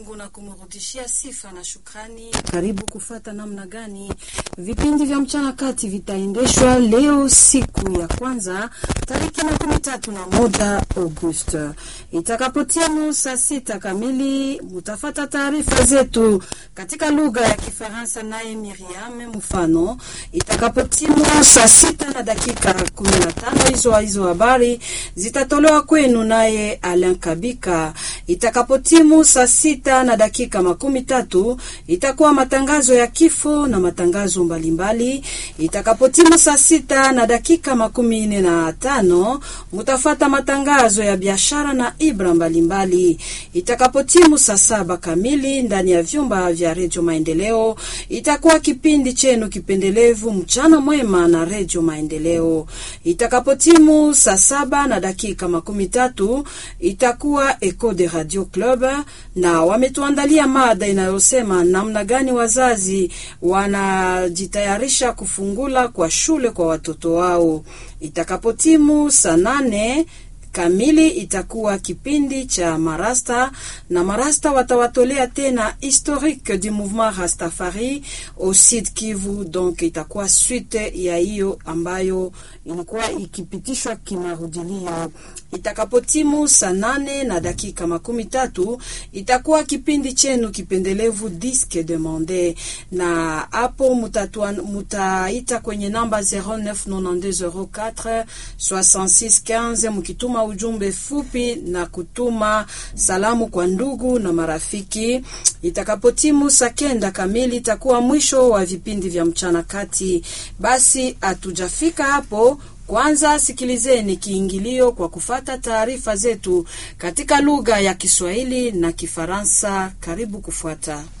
Mungu na kumrudishia sifa na shukrani. Karibu kufata namna gani vipindi vya mchana kati vitaendeshwa leo, siku ya kwanza tariki makumi tatu na moja August itakapotimu saa sita kamili. Mutafata taarifa zetu katika lugha ya Kifaransa naye Miriam mfano. Itakapotimu saa sita na dakika kumi na tano hizo hizo habari zitatolewa kwenu naye Alain Kabika. Itakapotimu saa sita na dakika makumi tatu itakuwa matangazo ya kifo na matangazo mbalimbali. Itakapotimu saa sita na dakika makumi nne na tano mutafata matangazo ya biashara na ibra mbalimbali. Itakapotimu saa saba kamili ndani ya vyumba vya redio Maendeleo itakuwa kipindi chenu kipendelevu mchana mwema na redio Maendeleo. Itakapotimu saa saba na dakika makumi tatu itakuwa Eco de Radio Club na wametuandalia mada inayosema namna gani wazazi wanajitayarisha kufungula kwa shule kwa watoto wao. Itakapotimu saa nane kamili itakuwa kipindi cha marasta na marasta watawatolea tena historique du mouvement Rastafari au Sud Kivu. Donc itakuwa suite ya hiyo ambayo ilikuwa ikipitishwa kimarudilio. Itakapotimu saa nane na dakika makumi tatu itakuwa kipindi chenu kipendelevu Disque Demande, na hapo mutaita kwenye namba 099204 6615 mkituma ujumbe fupi na kutuma salamu kwa ndugu na marafiki. Itakapotimu saa kenda kamili itakuwa mwisho wa vipindi vya mchana kati. Basi hatujafika hapo. Kwanza sikilizeni kiingilio kwa kufata taarifa zetu katika lugha ya Kiswahili na Kifaransa. Karibu kufuata.